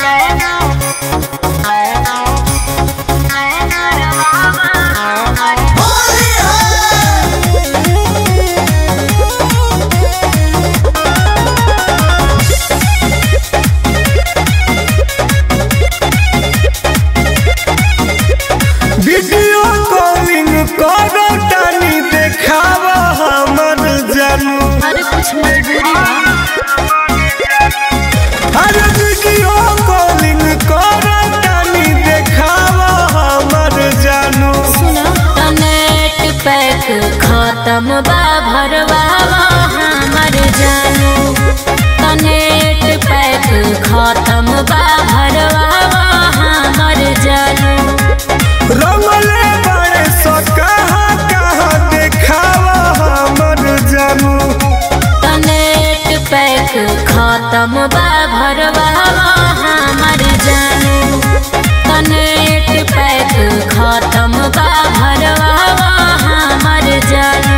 Video calling करो तानी देखाव हमर जानू अरे कुछ मजबूरी बा अरे वीडियो कॉलिंग करो तानी देखाव हमर जानू सुना नेट पैक खत्म बा भरवावा हमर जानू नेट पैक खत्म बा भरवावा हमर जानू रमले बड़े सो कहाँ कहाँ देखाव हमर जानू नेट पैक खत्म बा भरवावा हमर जानू नेट पैक खत्म बा भरवावा हमर जानू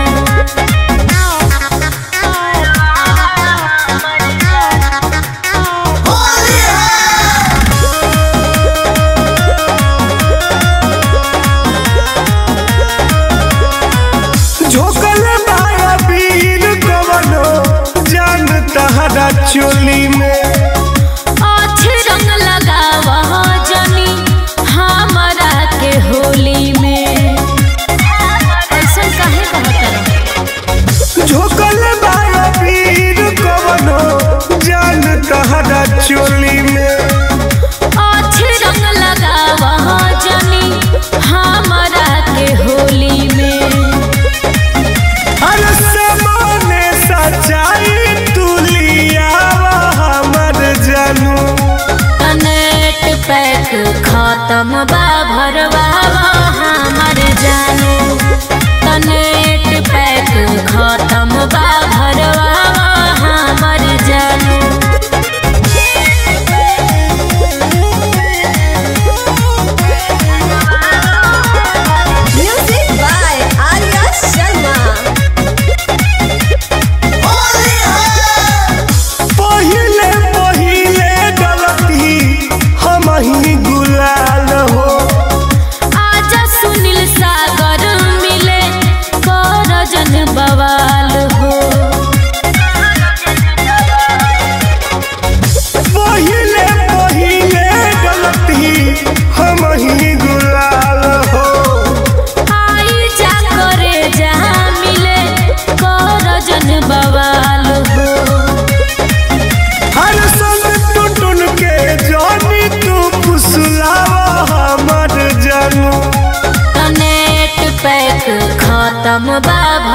झोकल माया वीर कवनो जान तहरा चोली में अच्छे रंग लगावा जनी हमरा के होली में ऐसा काहे कहत झोकल माया वीर कवनो जान तहरा चोली में अच्छे रंग लगावा जनी हमरा के होली में हर समाने सच्चाई तुलियावा हमर जानू नेट पैक खत्म बा भरवावा हमर जानू नेट पैक खत्म बा भरवावा हमर जानू Music by Arya Sharma. पहिले पहिले गलती हम ही गुलाल हो आजा सुनील सागर मिले कर जन बवाल हो पहिले पहिले गलती हम ही गुलाल हो आई जा करे जा मिले कर जन बवाल हो हर संग टुटुन के जानी तू फुसलावा हमर जानू नेट पैक खत्म बा